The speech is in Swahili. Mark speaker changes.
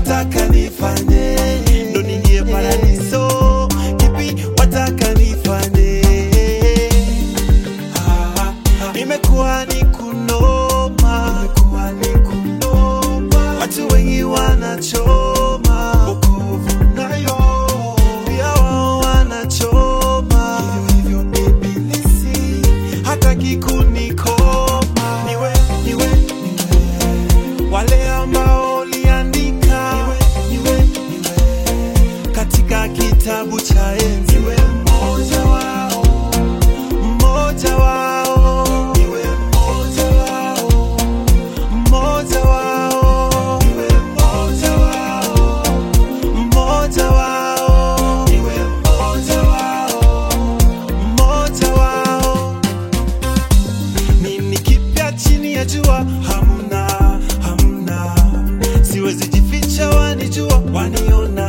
Speaker 1: wataka nifanye ndo ningie paradiso kipi wataka nifanye Ah, imekuwa ni kunoma imekuwa ni kunoma watu wengi wanachoma wokovu nayo pia wao wanachoma hivyo hivyo ibilisi hataki kunikoma niwe niwe niwe wale ambao uliandika niwe, niwe, niwe. katika kitabu cha enzi niwe mmoja wao mmoja wao niwe mmoja wao mmoja wao niwe mmoja wao mmoja wao niwe mmoja wao mmoja wao nini kipya chini ya jua hamna hamna siwezi jificha wanijua waniona